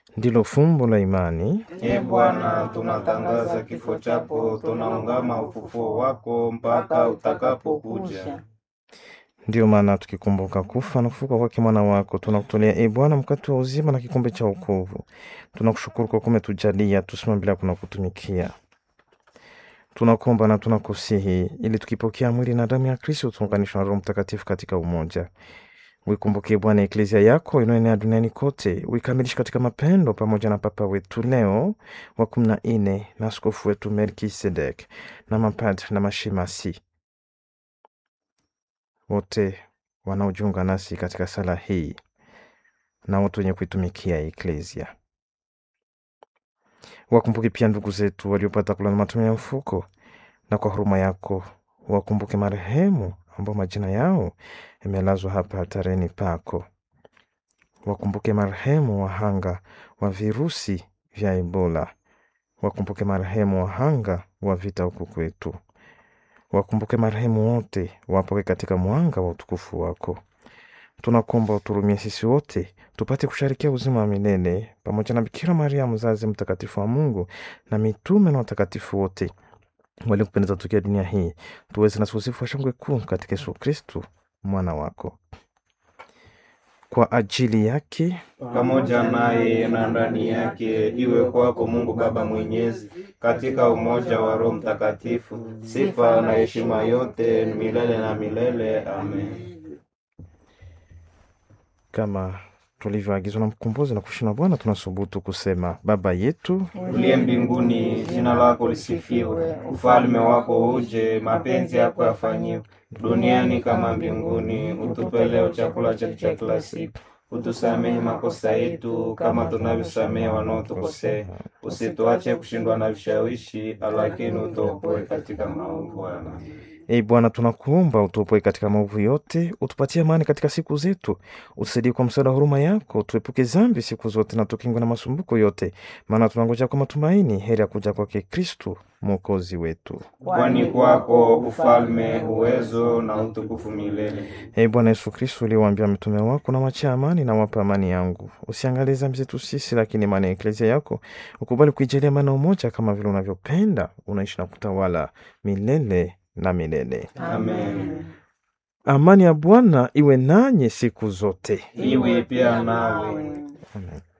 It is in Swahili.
ndilo fumbo la imani. Ee Bwana, tunatangaza kifo chako, tunaungama ufufuo wako mpaka utakapokuja. Ndiyo maana tukikumbuka kufa na kufuka kwake mwana wako, tunakutolea e Bwana mkate wa uzima na kikombe cha wokovu. Tunakushukuru kwa kuwa umetujalia tusimame bila kuna kutumikia. Tunakuomba na tunakusihi ili tukipokea mwili na damu ya Kristo tuunganishwe na Roho Mtakatifu katika umoja. Uikumbuke Bwana eklezia yako inayoenea duniani kote, uikamilishe katika mapendo, pamoja na Papa wetu Leo wa kumi na nne na askofu wetu Melkisedek na mapadri na mashemasi wote wanaojiunga nasi katika sala hii na wote wenye kuitumikia eklezia. Wakumbuke pia ndugu zetu waliopata kula na matunda ya mfuko, na kwa huruma yako wakumbuke marehemu ambao majina yao yamelazwa hapa hatareni pako. Wakumbuke marehemu wahanga wa virusi vya Ebola. Wakumbuke marehemu wahanga wa vita huku kwetu. Wakumbuke marehemu wote, wapoke katika mwanga wa utukufu wako. Tunakuomba uturumie sisi wote tupate kusharikia uzima wa milele pamoja na Bikira Maria mzazi mtakatifu wa Mungu na mitume na watakatifu wote waliokupendeza tukia dunia hii, tuweze na usifu wa shangwe kuu katika Yesu Kristu mwana wako. Kwa ajili yake pamoja naye na ndani yake, iwe kwako Mungu Baba Mwenyezi, katika umoja wa Roho Mtakatifu, sifa na heshima yote milele na milele. Amen. kama tulivyoagizwa na mkombozi na kushina Bwana, tunasubutu kusema: Baba yetu Uliye mbinguni, jina lako lisifiwe, ufalme wako uje, mapenzi yako yafanyiwe duniani kama mbinguni. Utupe leo chakula chetu cha kila siku, utusamehe makosa yetu kama tunavyosamehe wanaotukosea, usituache kushindwa na vishawishi, lakini utuokoe katika maovu. Amen. Ee Bwana, tunakuomba utuopoe katika maovu yote, utupatie amani katika siku zetu, utusaidie kwa msaada wa huruma yako, tuepuke dhambi siku zote na tukingwe na masumbuko yote, maana tunangoja kwa matumaini heri ya kuja kwake Kristu mwokozi wetu. Kwani kwako ufalme, uwezo na utukufu milele. Ee Bwana Yesu Kristu, uliwaambia mitume wako, na wachia amani na wapa amani yangu, usiangalie dhambi zetu sisi, lakini imani ya eklezia yako ukubali kuijalia amani na umoja, kama vile unavyopenda, unaishi na kutawala milele na milele. Amen. Amani ya Bwana iwe nanyi siku zote. Iwe pia nawe. Amen.